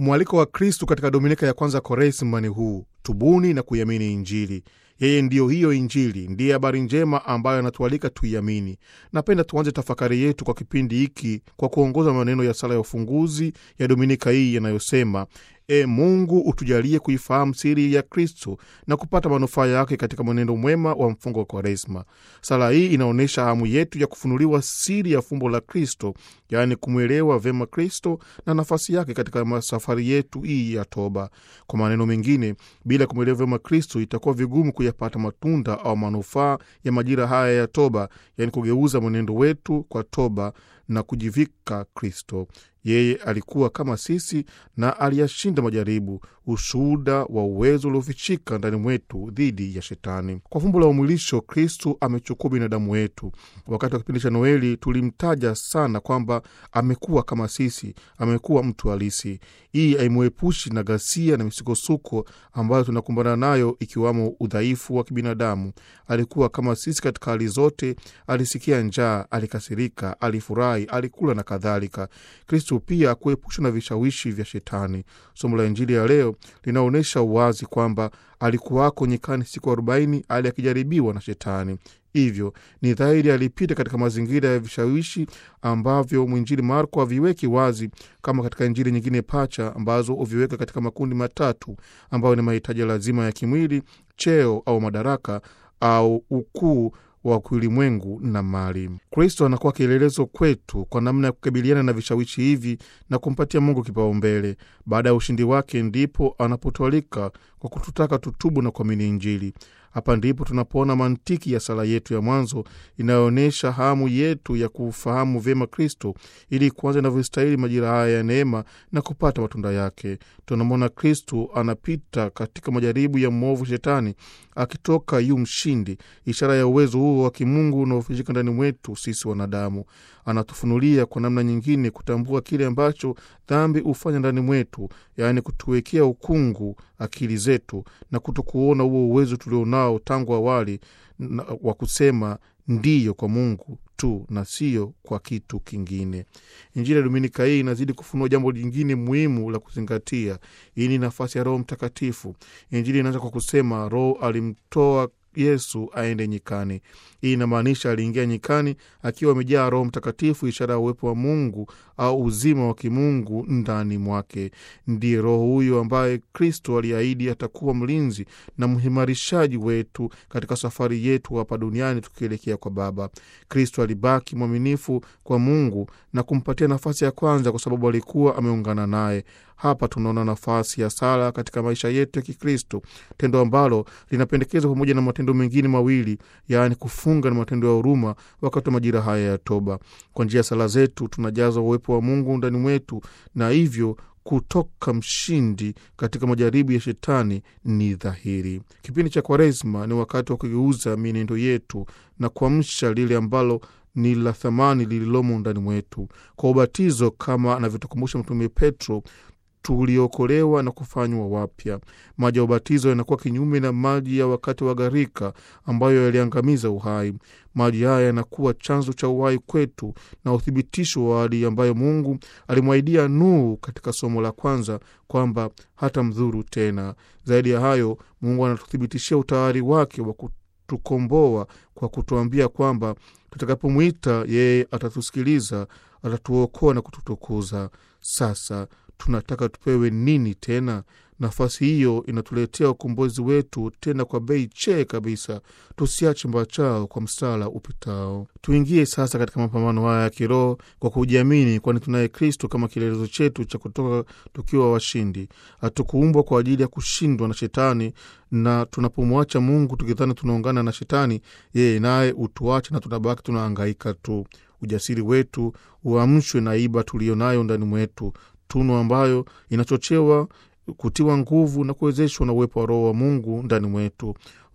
Mwaliko wa Kristu katika dominika ya kwanza Kwaresima ni huu: tubuni na kuiamini Injili. Yeye ndiyo hiyo Injili, ndiye habari njema ambayo anatualika tuiamini. Napenda tuanze tafakari yetu kwa kipindi hiki kwa kuongoza maneno ya sala ya ufunguzi ya dominika hii yanayosema: E Mungu, utujalie kuifahamu siri ya Kristo na kupata manufaa yake katika mwenendo mwema wa mfungo wa Kwaresma. Sala hii inaonyesha hamu yetu ya kufunuliwa siri ya fumbo la Kristo, yaani kumwelewa vema Kristo na nafasi yake katika safari yetu hii ya toba. Kwa maneno mengine, bila kumwelewa vema Kristo itakuwa vigumu kuyapata matunda au manufaa ya majira haya ya toba, yaani kugeuza mwenendo wetu kwa toba na kujivika Kristo. Yeye alikuwa kama sisi na aliyashinda majaribu, ushuhuda wa uwezo uliofichika ndani mwetu dhidi ya Shetani. Kwa fumbo la umwilisho, Kristu amechukua binadamu wetu. Wakati wa kipindi cha Noeli tulimtaja sana kwamba amekuwa kama sisi, amekuwa mtu halisi. Hii haimwepushi na ghasia na misukosuko ambayo tunakumbana nayo, ikiwamo udhaifu wa kibinadamu. Alikuwa kama sisi katika hali zote. Alisikia njaa, alikasirika, alifurahi, alikula na kadhalika. Kristu pia kuepushwa na vishawishi vya Shetani. Somo la Injili ya leo linaonyesha wazi kwamba alikuwako nyikani siku arobaini hali akijaribiwa na Shetani. Hivyo ni dhahiri alipita katika mazingira ya vishawishi ambavyo mwinjili Marko haviweki wazi kama katika injili nyingine pacha ambazo huviweka katika makundi matatu ambayo ni mahitaji lazima ya kimwili, cheo au madaraka au ukuu wa kiulimwengu na mali. Kristo anakuwa kielelezo kwetu kwa namna ya kukabiliana na vishawishi hivi na kumpatia Mungu kipaumbele. Baada ya ushindi wake, ndipo anapotwalika kwa kututaka tutubu na kuamini Injili. Hapa ndipo tunapoona mantiki ya sala yetu ya mwanzo inayoonyesha hamu yetu ya kufahamu vyema Kristo ili kuanza inavyostahili majira haya ya neema na kupata matunda yake. Tunamwona Kristo anapita katika majaribu ya mwovu Shetani akitoka yu mshindi, ishara ya uwezo huo wa kimungu unaofichika ndani mwetu sisi wanadamu. Anatufunulia kwa namna nyingine kutambua kile ambacho dhambi hufanya ndani mwetu, yaani kutuwekea ukungu akili zetu na kutokuona huo uwezo tulionao tangu awali wa kusema ndiyo kwa Mungu tu na sio kwa kitu kingine. Injili ya Dominika hii inazidi kufunua jambo lingine muhimu la kuzingatia. Hii ni nafasi ya Roho Mtakatifu. Injili inaanza kwa kusema Roho alimtoa Yesu aende nyikani. Hii inamaanisha aliingia nyikani akiwa amejaa Roho Mtakatifu, ishara ya uwepo wa Mungu au uzima wa kimungu ndani mwake. Ndiye Roho huyo ambaye Kristo aliahidi atakuwa mlinzi na mhimarishaji wetu katika safari yetu hapa duniani tukielekea kwa Baba. Kristo alibaki mwaminifu kwa Mungu na kumpatia nafasi ya kwanza kwa sababu alikuwa ameungana naye. Hapa tunaona nafasi ya sala katika maisha yetu ya Kikristo, tendo ambalo linapendekezwa pamoja na matendo mengine mawili, yaani kufunga na matendo ya huruma wakati wa majira haya ya toba. Kwa njia ya sala zetu tunajaza uwepo wa Mungu ndani mwetu na hivyo kutoka mshindi katika majaribu ya Shetani ni dhahiri. Kipindi cha Kwaresma ni wakati wa kugeuza mienendo yetu na kuamsha lile ambalo ni la thamani lililomo ndani mwetu. Kwa ubatizo, kama anavyotukumbusha Mtume Petro, tuliokolewa na kufanywa wapya. Maji ya ubatizo yanakuwa kinyume na maji ya wakati wa gharika ambayo yaliangamiza uhai. Maji haya yanakuwa chanzo cha uhai kwetu na uthibitisho wa ahadi ambayo Mungu alimwahidia Nuhu katika somo la kwanza kwamba hata mdhuru tena. Zaidi ya hayo, Mungu anatuthibitishia utayari wake wa kutukomboa kwa kutuambia kwamba tutakapomwita yeye atatusikiliza, atatuokoa na kututukuza. Sasa tunataka tupewe nini tena? Nafasi hiyo inatuletea ukombozi wetu, tena kwa bei chee kabisa. Tusiache mbachao kwa msala upitao. Tuingie sasa katika mapambano haya ya kiroho kwa kujiamini, kwani tunaye Kristo kama kielelezo chetu cha kutoka tukiwa washindi. Hatukuumbwa kwa ajili ya kushindwa na Shetani, na tunapomwacha Mungu tukidhani tunaungana na Shetani, yeye naye utuache na tunabaki tunaangaika tu. Ujasiri wetu uamshwe na iba tuliyo nayo ndani mwetu, tunu ambayo inachochewa kutiwa nguvu na kuwezeshwa na uwepo wa Roho wa Mungu ndani mwetu.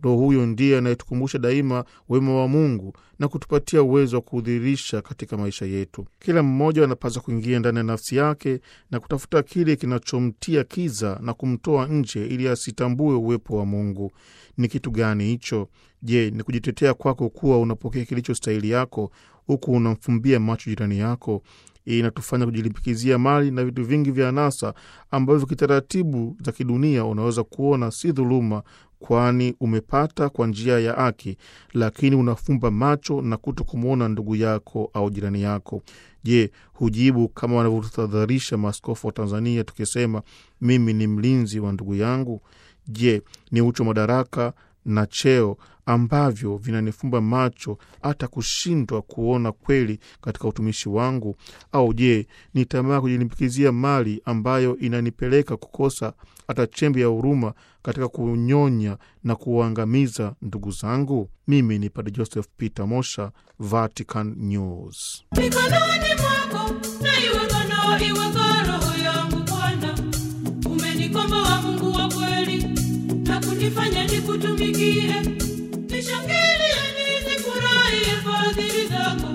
Roho huyo ndiye anayetukumbusha daima wema wa Mungu na kutupatia uwezo wa kuudhirisha katika maisha yetu. Kila mmoja anapaswa kuingia ndani ya nafsi yake na kutafuta kile kinachomtia kiza na kumtoa nje, ili asitambue uwepo wa Mungu. Ni kitu gani hicho? Je, ni kujitetea kwako kuwa unapokea kilicho stahili yako, huku unamfumbia macho jirani yako? Hii inatufanya kujilimbikizia mali na vitu vingi vya anasa ambavyo kitaratibu za kidunia unaweza kuona si dhuluma, kwani umepata kwa njia ya haki, lakini unafumba macho na kuto kumwona ndugu yako au jirani yako. Je, hujibu kama wanavyotahadharisha maaskofu wa Tanzania tukisema mimi ni mlinzi wa ndugu yangu? Je, ni ucho madaraka na cheo ambavyo vinanifumba macho hata kushindwa kuona kweli katika utumishi wangu? Au je, ni tamaa kujilimbikizia mali ambayo inanipeleka kukosa hata chembe ya huruma katika kunyonya na kuwaangamiza ndugu zangu? Mimi ni Padre Joseph Peter Mosha, Vatican News. mikononi mwako na iwe ngano iwe roho yangu Bwana, umenikomboa Mungu wa kweli na kunifanya nikutumikie, nishangilie nizifurahie fadhili zako